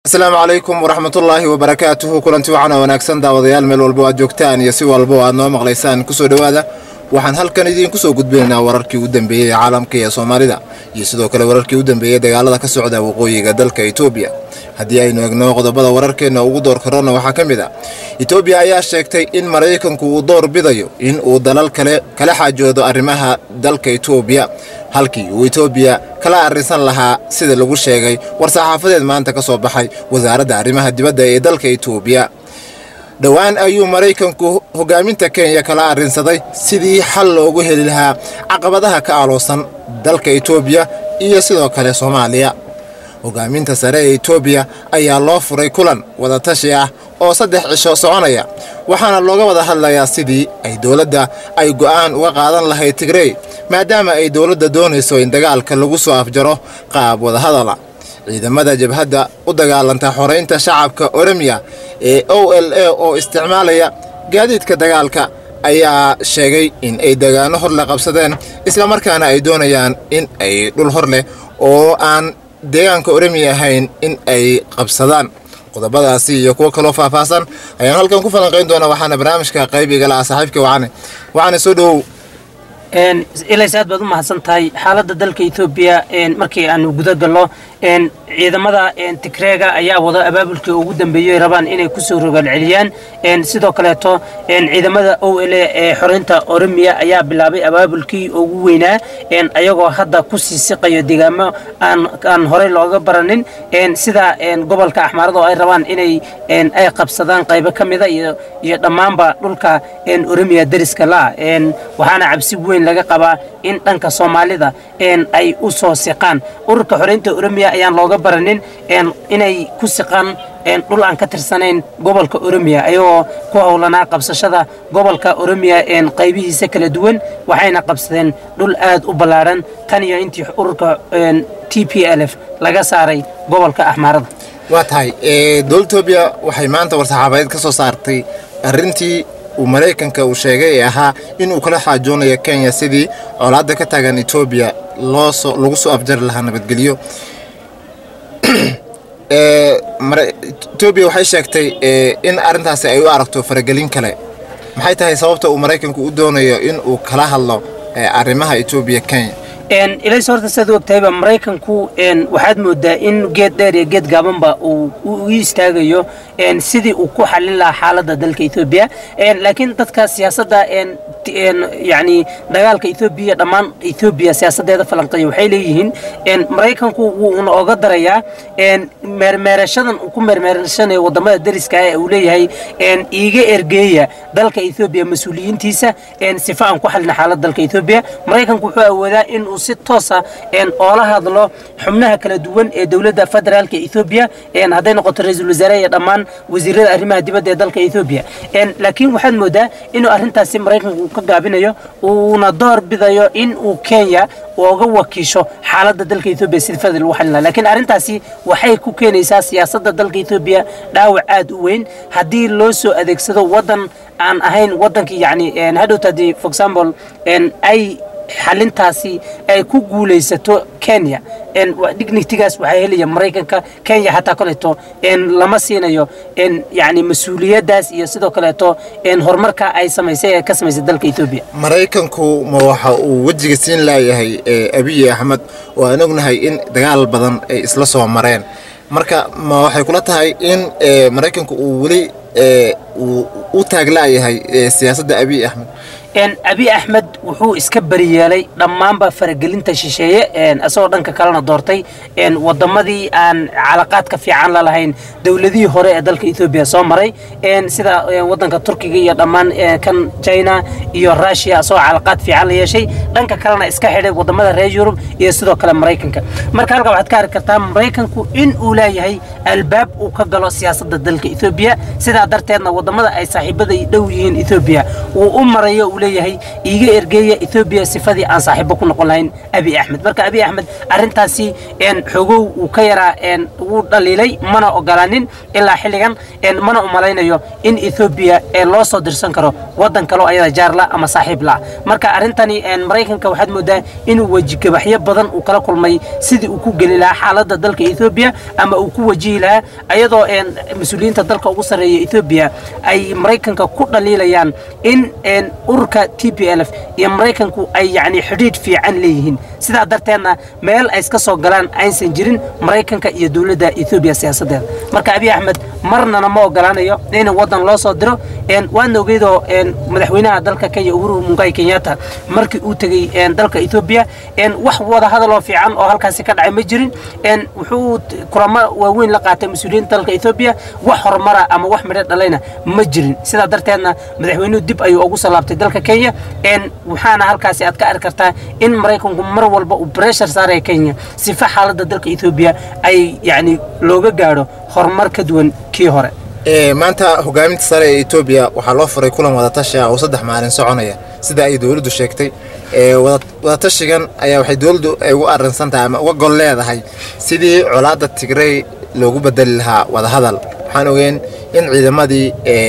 asalaamu calaykum waraxmatullaahi wabarakaatuhu kulanti waxaana wanaagsan daawadayaal meel walba aad joogtaan iyo si walba oo aad noo maqlaysaan kusoo dhowaada waxaan halkan idiinku soo gudbinaynaa wararkii u dambeeyey ee caalamka iyo soomaalida iyo sidoo kale wararkii u dambeeyey dagaalada ka socda waqooyiga dalka etoobiya haddii aynu egno qodobada wararkeenna ugu door karona waxaa ka mid a etoobiya ayaa sheegtay in maraykanku uu door bidayo in uu dalal kale kala xaajoodo arrimaha dalka etoobiya halkii uu etoobiya kala arrinsan lahaa sida lagu sheegay war-saxaafadeed maanta ka soo baxay wasaaradda arrimaha dibadda ee dalka etoobiya dhowaan ayuu maraykanku hogaaminta kenya kala arrinsaday sidii xal loogu heli lahaa caqabadaha ka aloosan dalka etoobiya iyo sidoo kale soomaaliya hogaaminta sare ee etoobiya ayaa loo furay kulan wadatashi ah oo saddex cisho soconaya waxaana looga wada hadlayaa sidii ay dowladda ay go'aan uga qaadan lahayd tigrey maadaama ay dowladda doonayso in dagaalka lagu soo afjaro qaab wadahadala ciidamada jabhadda u dagaalanta xoraynta shacabka oremiya ee o l a oo isticmaalaya gaadiidka dagaalka ayaa sheegay in ay degaano hor le qabsadeen islamarkaana ay doonayaan in ay dhul hor leh oo aan deegaanka oremiya ahayn in ay qabsadaan qodobadaasi iyo kuwo kaloo faahfaahsan ayaan halkan ku falanqayn doonaa waxaana barnaamijka qayb igala ah saaxiibka wacane wacane soo dhowow ilays aad baad u mahadsan tahay xaaladda dalka etoobiya markii aanu guda gallo ciidamada tigreega ayaa wada abaabulkii ugu dambeeyey rabaan inay kusoo rogaalceliyaan sidoo kaleeto ciidamada o l ee xoreynta oromiya ayaa bilaabay abaabulkii ugu weynaa ayagoo hadda ku sii siqayo deegaamo aan horey looga baranin sida gobolka axmaarada oo ay rabaan inay ay qabsadaan qaybo ka mida iyo dhammaanba dhulka oromiya deriska la waxaana cabsi weyn laga qabaa in dhanka soomaalida ay u soo siqaan ururka xoreynta oromiya ayaan looga baranin inay ku siqaan dhul aan ka tirsanayn gobolka oromiya ayagoo ku howlanaa qabsashada gobolka oromiya qaybihiisa kala duwan waxayna qabsadeen dhul aad u ballaadhan tan iyo intii ururka t p l f laga saaray gobolka axmaarada waa tahay dowladda etoobiya waxay maanta war-saxaabadeed ka soo saartay arrintii uu maraykanka uu sheegay ee ahaa inuu kala xaajoonayo kenya sidii colaadda ka taagan etoobiya loosoo lagu soo afjari lahaa nabadgelyo etoobiya waxay sheegtay in arrintaasi ay u aragto faragelin kale maxay tahay sababta uu maraykanku u doonayo in uu kala hadlo arrimaha etoobiya kenya ilays horta siaad u ogtahayba maraykanku waxaad moodaa in geed dheer iyo geed gaabanba uu u istaagayo sidii uu ku xallin lahaa xaaladda dalka etoobiya laakiin dadka siyaasadda yani dagaalka etoobiya dhammaan etoobiya siyaasaddeeda falanqeeya waxay leeyihiin maraykanku wuuna oga darayaa meermeerashadan uu ku meermeerashanayo wadamada deriska ee uu leeyahay iiga ergeeya dalka etoobiya mas-uuliyiintiisa sifa aan ku xallina xaaladda dalka etoobiya maraykanku wuxuu awoodaa in uu si toosa oola hadlo xubnaha kala duwan ee dowladda federaalka etoobiya hadday noqoto ra-iisul wasaare iyo dhammaan wasiirada arrimaha dibadda ee dalka etoobiya laakiin waxaad moodaa inuu arrintaasi maraykanku ka gaabinayo uuna door bidayo in uu kenya uga wakiisho xaaladda dalka etoobiya sida fadal lagu xalin laha lakiin arrintaasi waxay ku keenaysaa siyaasadda dalka etoobiya dhaawac aad u weyn haddii loo soo adeegsado waddan aan ahayn waddankii yacni hadhowta haddii for example ay xalintaasi ay ku guulaysato kenya dignitigaas waxaa helaya maraykanka kenya xataa kaleeto lama siinayo yani mas-uuliyaddaas iyo sidoo kaleeto horumarka ay samaysay ee ka samaysay dalka etoobiya maraykanku ma waxa uu wejiga siin laayahay abiyi axmed oo aan ognahay in dagaal badan ay isla soo mareen marka ma waxay kula tahay in maraykanku uu weli u taaglaayahay siyaasadda abiy axmed abi axmed wuxuu iska bariyeelay dhammaanba faragelinta shisheeye isagoo dhanka kalena doortay wadamadii aan calaqaadka fiican la lahayn dowladihii hore ee dalka etoobiya soo maray sida wadanka turkiga iyo dhammaan kan china iyo russia isagoo calaqaad fiican la yeeshay dhanka kalena iska xidhay wadamada reer yurub iyo sidoo kale maraykanka marka halka waxaad ka arki kartaa maraykanku in uu leeyahay albaab uu ka galo siyaasadda dalka etoobiya sidaa darteedna wadamada ay saaxiibada dhow yihiin etoobiya uu u marayo leeyahay iiga ergeeya etoobiya sifadii aan saaxiibo ku noqon lahayn abi axmed marka abi axmed arrintaasi xogow uu ka yaraa wuu dhaliilay mana ogolaanin ilaa xilligan mana umalaynayo in etoobiya loo soo dirsan karo wadan kaloo ayada jaarla ama saaxiib la marka arrintani maraykanka waxaad moodaa inuu wejigabaxyo badan uu kala kulmay sidii uu ku geli lahaa xaaladda dalka etoobiya ama uu ku wajihi lahaa ayadoo mas-uuliyiinta dalka ugu sarreeya etoobiya ay maraykanka ku dhaliilayaan in ururka t p l f iyo maraykanku ay yacni xidhiidh fiican leeyihiin sidaa darteedna meel ay iska soo galaan aysan jirin maraykanka iyo dowladda etoobiya siyaasaddeeda marka abiy axmed marnana ma ogolaanayo in waddan loo soo diro waadna ogeydoo madaxweynaha dalka kenya uhuru mungai kenyatta markii uu tegey dalka etoobiya wax wada hadaloo fiican oo halkaasi ka dhacay ma jirin wuxuu kulamo waaweyn la qaatay mas-uuliyiinta dalka etoobiya wax horumara ama wax midho dhalayna ma jirin sidaa darteedna madaxweynuhu dib ayuu ugu soo laabtay dalka kenya waxaana halkaasi aad ka arki kartaa in maraykanku mar walba uu breshar saaraya kenya sifa xaaladda dalka etoobiya ay yacni looga gaadho horumar ka duwan kii hore maanta hogaaminta sare ee etoobiya waxaa loo furay kulan wadatashi ah oo saddex maalin soconaya sida ay dowladdu sheegtay wadatashigan ayaa waxay dowladdu ay ugu arrinsan tahay ama uga gol leedahay sidii colaadda tigrey loogu bedeli lahaa wadahadal waxaan ogeen in ciidamadii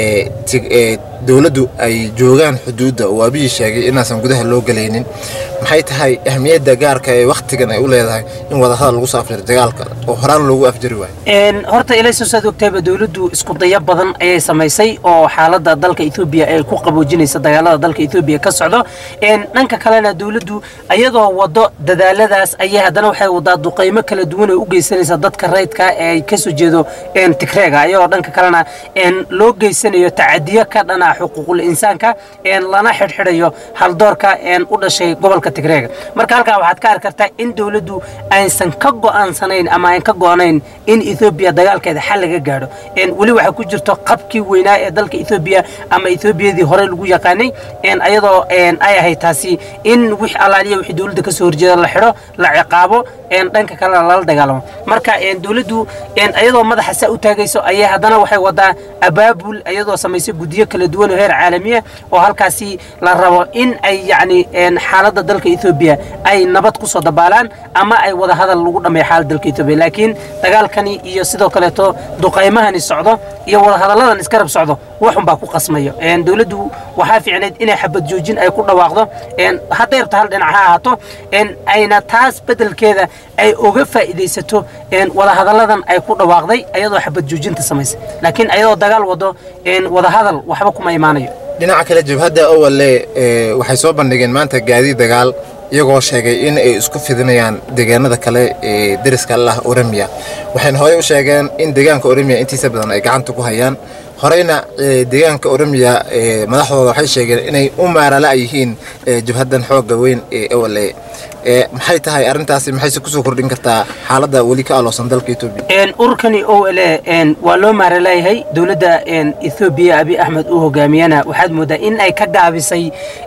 dowladdu ay joogaan xuduudda oo abihii sheegay inaasan gudaha loo gelaynin maxay tahay ahmiyadda gaarka ee wakhtigan ay u leedahay in wadahadal lagu soo afjiro dagaalka oo horaan loogu afjari waayo horta ilaysos aad ogtayba dowladdu isku dayo badan ayay samaysay oo xaaladda dalka etoobiya ay ku qaboojinaysa dagaalada dalka etoobiya ka socdo dhanka kalena dowladdu ayadoo wado dadaaladaas ayay haddana waxay wadaa duqaymo kala duwan oo u geysanaysa dadka rayidka ee ay kasoo jeedo tigreega ayadoo dhanka kalena loo geysanayo tacadiyo ka dhana xuquuqul insaanka lana xidhxidhayo haldoorka u dhashay gobolka tigreega marka halkaa waxaad ka arki kartaa in dowladdu aysan ka go'aansanayn ama ayn ka go'nayn in etoobiya dagaalkeeda xal laga gaadho weli waxaa ku jirto qabkii weynaa ee dalka etoobiya ama etoobiyadii hore lagu yaqaanay ayadoo ay ahayd taasi in wix alaaliya wixii dowladda kasoo horjeeda la xidho la ciqaabo dhanka kalena lala dagaalamo marka dowladdu ayadoo madaxa saa u taagayso ayay haddana waxay wadaa abaabul ayadoo samaysay guddiyo kala duwan oo heer caalamiya oo halkaasi la rabo in ay yacni xaaladda dalka etoobiya ay nabad ku soo dabaalaan ama ay wada hadal lagu dhammeeyo xaaladda dalka etoobiya laakiin dagaalkani iyo sidoo kaleeto duqaymahani socdo iyo wada hadalladan iskarab socdo waxun baa ku qasmayo dowladdu waxaa fiicnayd inay xabad joojin ay ku dhawaaqdo hadday rabto hal dhinac ha ahaato ayna taas beddelkeeda ay oga faa'iidaysato wada hadalladan ay ku dhawaaqday ayadoo xabad joojinta samaysay laakiin ayadoo dagaal wado wada hadal waxba kuma imaanayo dhinaca kale jabhadda owalle waxay soo bandhigeen maanta gaadiid dagaal iyagoo sheegay in ay isku fidinayaan deegaanada kale ee deriska lah oremiya waxayna horey u sheegeen in deegaanka oremiya intiisa badan ay gacanta ku hayaan horeyna deegaanka oremiya madaxdooda waxay sheegeen inay u maarala yihiin jabhaddan xoogga weyn ee owalle maxay tahay arrintaasi maxayse kusoo kordhin kartaa xaaladda weli ka aloosan dalka etoobiya ururkani o l waa loo maaraleeyahay dowladda ethoobiya abi axmed uu hogaamiyana waxaad moodaa in ay ka gaabisay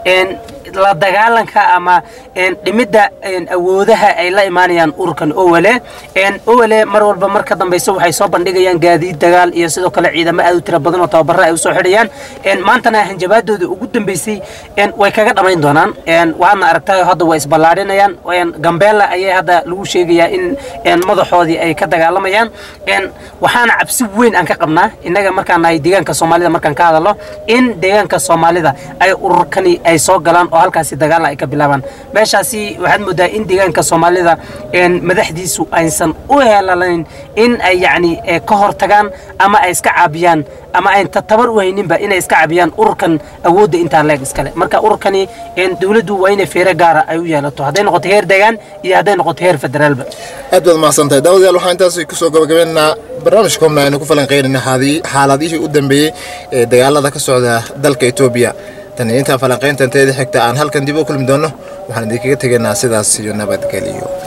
la dagaalanka ama dhimidda awoodaha ay la imaanayaan ururkan owale owale mar walba mar ka dambaysa waxay soo bandhigayaan gaadiid dagaal iyo sidoo kale ciidamo aad u tira badan oo tababaro ay usoo xidhayaan maantana hanjabaadooda ugu dambeysay way kaga dhammayn doonaan waadna aragtayo hadda way isballaadhinayaan gambeella ayay hadda lagu sheegayaa in madaxoodii ay ka dagaalamayaan waxaana cabsi weyn aan ka qabnaa innaga markaan nahay deegaanka soomaalida markaan ka hadalno in deegaanka soomaalida ay ururkani ay soo galaan oo halkaasi dagaala ay ka bilaabaan meeshaasi waxaad moodaa in deegaanka soomaalida madaxdiisu aysan u helalayn in ay yacni ka hor tagaan ama ay iska caabiyaan ama ayn tabar u hayninba inay iska caabiyaan ururkan awoodda intaa leeg iskale marka ururkani dowladdu waa inay feere gaara ay u yeelato hadday noqoto heer deegaan iyo hadday noqoto heer federaalba aad baad mahadsantahay daawadayaal waxaan intaas kusoo gabagabeynaa barnaamijka komna aynu ku falanqeynayna xaaladihii u dambeeyey ee dagaalada ka socda dalka etoobiya tan iyo intaan falanqayntan teeda xigta aan halkan dib u kulmi doonno waxaan idinkaga tegaynaa sidaas iyo nabadgeliyo